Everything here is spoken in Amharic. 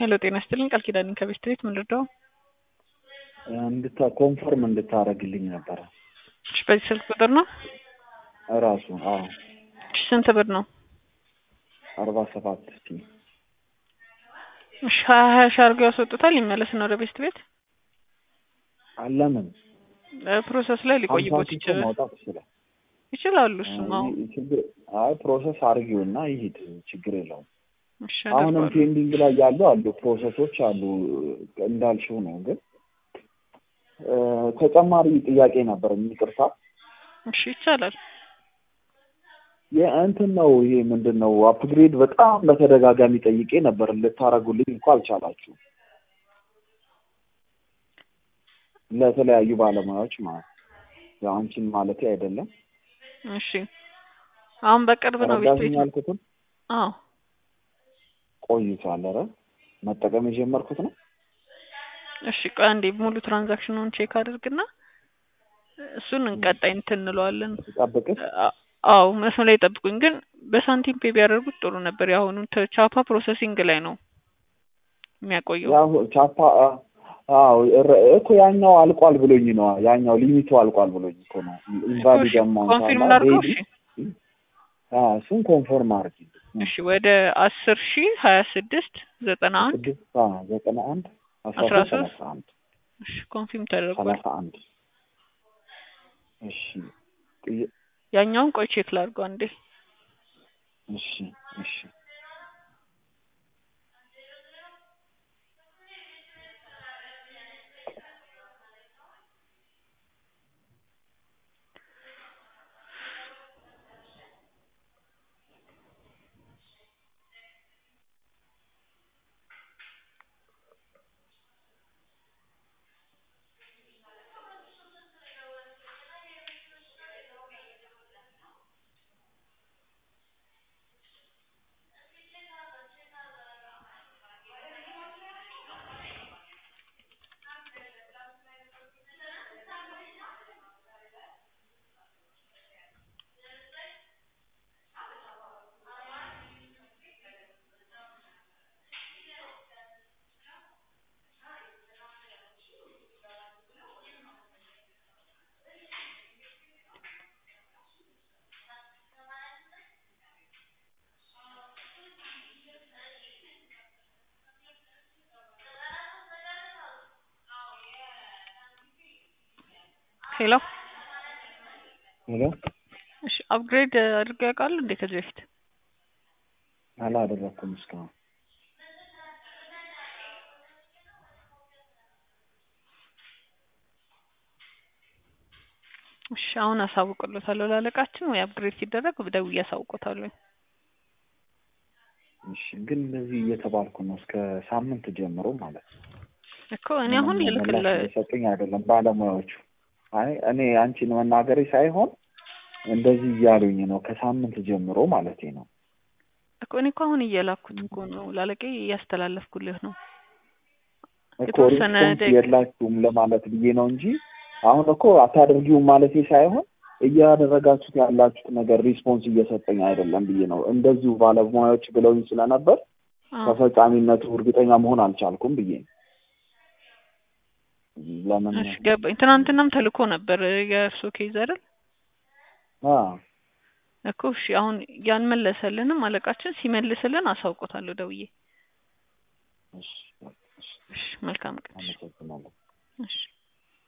ሄሎ ጤና ይስጥልኝ ቃል ኪዳን ከቤት ቤት ምን ልርዳው? እንድታ ኮንፈርም እንድታረግልኝ ነበረ እሺ በዚህ ስልክ ቁጥር ነው? እራሱ አዎ እሺ ስንት ብር ነው? አርባ ሰባት እስቲ እሺ ሀያ ሀያ ሺህ አድርገው ያስወጡታል ይመለስ ነው ወደ ቤት ቤት ለምን ፕሮሰስ ላይ ሊቆይቦት ሀምሳ ሺህ እኮ ይችላል ማውጣት ይችላል ይችላሉ እሱም አዎ አይ ችግር አይ ፕሮሰስ አድርጊውና ይሂድ ችግር የለውም እሺ አሁንም አደርገዋለሁ። ፔንዲንግ ላይ ያሉ አሉ ፕሮሰሶች አሉ እንዳልሽው ነው ግን እ ተጨማሪ ጥያቄ ነበር ይቅርታ እሺ ይቻላል የእንትን ነው ይሄ ምንድን ነው አፕግሬድ በጣም በተደጋጋሚ ጠይቄ ነበር ልታረጉልኝ እንኳ አልቻላችሁ ለተለያዩ ባለሙያዎች ማለት ያው አንቺን ማለቴ አይደለም እሺ አሁን በቅርብ ነው ቤት ረዳሽኝ ቤት ያልኩትን አዎ ቆይቷል ኧረ መጠቀም የጀመርኩት ነው እሺ ቆይ አንዴ ሙሉ ትራንዛክሽኑን ቼክ አድርግና እሱን እንቀጣይ እንትን እንለዋለን ጠብቅሽ አ- አዎ መስመር ላይ ጠብቁኝ ግን በሳንቲም ፔ ቢያደርጉት ጥሩ ነበር የአሁኑ ተ- ቻፓ ፕሮሰሲንግ ላይ ነው የሚያቆየው ያው ቻፓ አ- አዎ እረ- እኮ ያኛው አልቋል ብሎኝ ነው ያኛው ሊሚቱ አልቋል ብሎኝ እኮ ነው ኢንቫሊድ አማውንት ኮንፊርም አለ ላድርገው ሬዲ እሺ አዎ እሱን ኮንፈርም አድርጊ እሺ ወደ አስር ሺ ሀያ ስድስት ዘጠና አንድ ስድስት አዎ ዘጠና አንድ አስራ አስራ ሶስት ሶስት ሰላሳ አንድ እሺ ኮንፊርም ተደርጓል ሰላሳ አንድ እሺ ጥያ- ያኛውን ቆይ ቼክ ላድርገው አንዴ እሺ እሺ ሄሎ ሄሎ እሺ አፕግሬድ አድርገው ያውቃሉ እንዴ ከዚህ በፊት አላደረኩም እስካሁን እሺ አሁን አሳውቅሎታለሁ ላለቃችን ወይ አፕግሬድ ሲደረግ ደውዬ አሳውቆታለሁ እሺ ግን እንደዚህ እየተባልኩ ነው እስከ ሳምንት ጀምሮ ማለት ነው እኮ እኔ አሁን ምንም ልልክለ ምላሽ እየሰጡኝ አይደለም ባለሙያዎቹ አይ እኔ አንቺን መናገሬ ሳይሆን እንደዚህ እያሉኝ ነው ከሳምንት ጀምሮ ማለቴ ነው እኮ እኔ እኮ አሁን እየላኩት እኮ ነው ላለቀ እያስተላለፍኩልህ ነው እኮ የተወሰነ ሪስፖንስ ደቂቃ- የላችሁም ለማለት ብዬ ነው እንጂ አሁን እኮ አታደርጊውም ማለቴ ሳይሆን እያደረጋችሁት ያላችሁት ነገር ሪስፖንስ እየሰጠኝ አይደለም ብዬ ነው እንደዚሁ ባለሙያዎች ብለውኝ ስለነበር አዎ ተፈጻሚነቱ እርግጠኛ መሆን አልቻልኩም ብዬ ነው ለምን እሺ ገባኝ ትናንትናም ተልኮ ነበር የእርሶ ኬዝ አይደል አዎ እኮ እሺ አሁን ያልመለሰልንም አለቃችን ሲመልስልን አሳውቆታለሁ ደውዬ እሺ እሺ እሺ መልካም ቀን እሺ አመሰግናለሁ